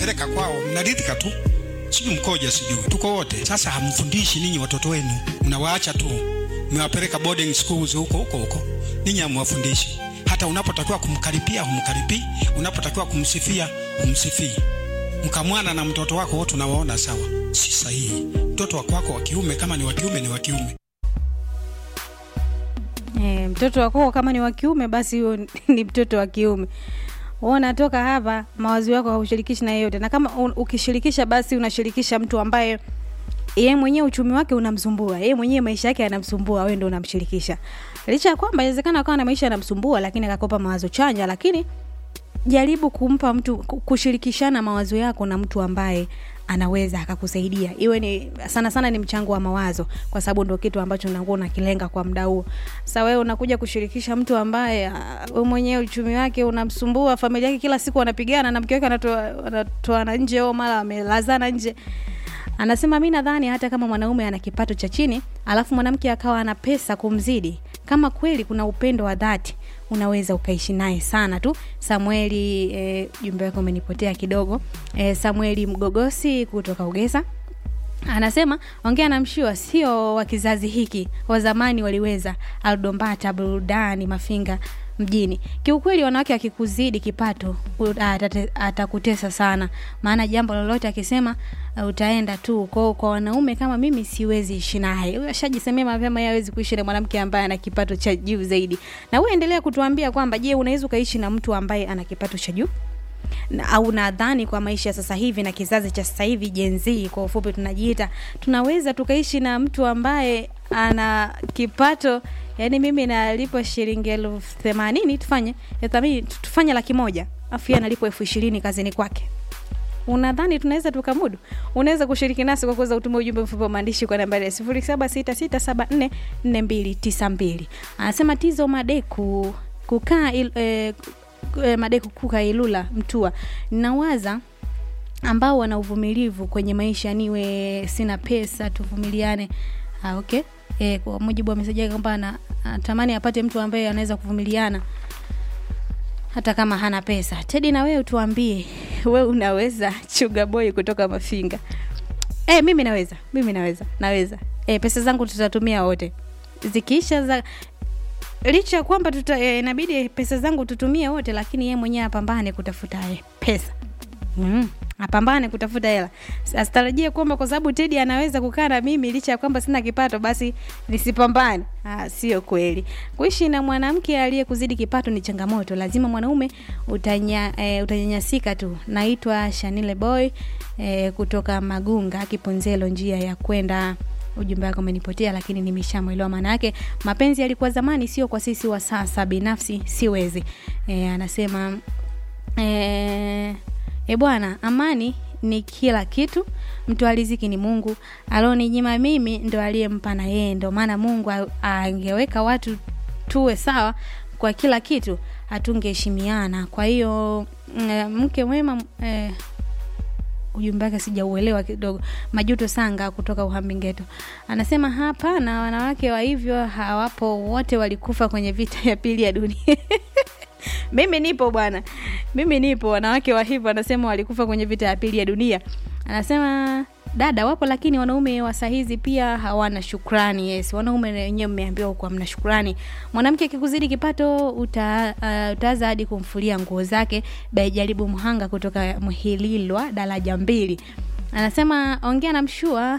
peleka kwao, mnaridhika tu, sijui mkoja, sijui tuko wote. Sasa hamfundishi ninyi watoto wenu, mnawaacha tu, mmewapeleka boarding schools huko huko huko, ninyi hamwafundishi. Hata unapotakiwa kumkaripia humkaripii, unapotakiwa kumsifia humsifii. Mkamwana na mtoto wako wote unawaona sawa, si sahihi. Mtoto wako wako wa kiume, kama ni wa kiume ni wa kiume. E, mtoto wako kama ni wa kiume basi huyo ni mtoto wa kiume. Wewe unatoka hapa, mawazo yako haushirikishi na yeyote, na kama un, ukishirikisha basi unashirikisha mtu ambaye yeye mwenyewe uchumi wake unamsumbua, yeye mwenyewe maisha yake yanamsumbua, wewe ndio unamshirikisha. Licha ya kwamba inawezekana akawa na maisha yanamsumbua, lakini akakopa mawazo chanya, lakini jaribu kumpa mtu kushirikishana mawazo yako na mtu ambaye anaweza akakusaidia iwe ni sana sana ni mchango wa mawazo kwa sababu ndo kitu ambacho unakuwa unakilenga kwa muda huo sasa wewe unakuja kushirikisha mtu ambaye wewe mwenyewe uchumi wake unamsumbua familia yake kila siku wanapigana na mke wake anatoa anatoana nje au mara amelazana nje anasema mi nadhani hata kama mwanaume ana kipato cha chini alafu mwanamke akawa ana pesa kumzidi kama kweli kuna upendo wa dhati unaweza ukaishi naye sana tu samueli jumbe e, wake umenipotea kidogo e, samueli mgogosi kutoka ugesa anasema ongea na mshua sio wa kizazi hiki wa zamani waliweza aldombata burudani mafinga mjini kiukweli wanawake akikuzidi kipato atakutesa sana maana jambo lolote akisema uh, utaenda tu kwao kwa wanaume kama mimi siwezi ishi naye huyo ashajisemea mapema yeye hawezi kuishi na mwanamke ambaye ana kipato cha juu zaidi na wewe endelea kutuambia kwamba je unaweza ukaishi na mtu ambaye ana kipato cha juu na, au nadhani kwa maisha ya sasa hivi na kizazi cha sasa hivi jenzii kwa ufupi tunajiita tunaweza tukaishi na mtu ambaye ana kipato yani mimi nalipwa shilingi elfu themanini tufanye thamini tufanye laki moja afu analipwa elfu ishirini kazini kwake unadhani tunaweza tukamudu unaweza kushiriki nasi kwa kuweza kutuma ujumbe mfupi wa maandishi kwa nambari ya sifuri saba sita sita saba nne nne mbili tisa mbili anasema tizo madeku kukaa il, eh, madeku kuka ilula mtua nawaza ambao wana uvumilivu kwenye maisha niwe sina pesa tuvumiliane ah, okay e, kwa mujibu wa meseji yake kwamba anatamani apate mtu ambaye anaweza kuvumiliana hata kama hana pesa tedi na wewe tuambie we unaweza chuga boy kutoka mafinga e, mimi naweza mimi naweza naweza e, pesa zangu tutatumia wote zikiisha za licha ya kwamba tuta e, inabidi pesa zangu tutumie wote lakini yeye mwenyewe apambane kutafuta e, pesa mm apambane kutafuta hela asitarajie kwamba kwa sababu tedi anaweza kukaa na mimi licha ya kwamba sina kipato basi nisipambane ah, sio kweli kuishi na mwanamke aliyekuzidi kipato ni changamoto lazima mwanaume utanya, e, utanyanyasika tu naitwa shanile boy e, kutoka magunga kiponzelo njia ya kwenda ujumbe wako umenipotea lakini nimeshamwelewa maana yake mapenzi yalikuwa zamani sio kwa sisi wa sasa binafsi siwezi e, anasema e, e bwana amani ni kila kitu mtu aliziki ni mungu aloninyima mimi ndo aliyempa na yeye ndo maana mungu angeweka watu tuwe sawa kwa kila kitu hatungeheshimiana kwa hiyo e, mke mwema e, ujumbe wake sijauelewa kidogo majuto sanga kutoka uhambigeto anasema hapa na wanawake wa hivyo hawapo wote walikufa kwenye vita ya pili ya dunia mimi nipo bwana mimi nipo wanawake wa hivyo anasema walikufa kwenye vita ya pili ya dunia anasema dada wapo lakini wanaume wa sahizi pia hawana shukrani yes wanaume wenyewe mmeambiwa kuwa mna shukrani mwanamke akikuzidi kipato uta, uh, utaanza hadi kumfulia nguo zake baijaribu mhanga kutoka mhililwa daraja mbili anasema ongea na mshua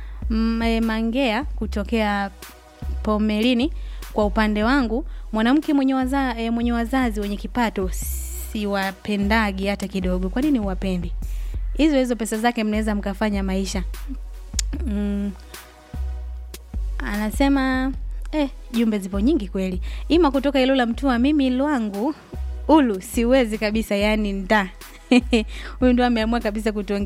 mangea kutokea pomelini kwa upande wangu mwanamke mwenye, waza, e, mwenye wazazi wenye kipato siwapendagi hata kidogo kwa nini uwapendi hizo hizo pesa zake mnaweza mkafanya maisha mm. anasema eh, jumbe zipo nyingi kweli ima kutoka ilula mtua mimi lwangu ulu siwezi kabisa yani nda huyu ndo ameamua kabisa kutuongea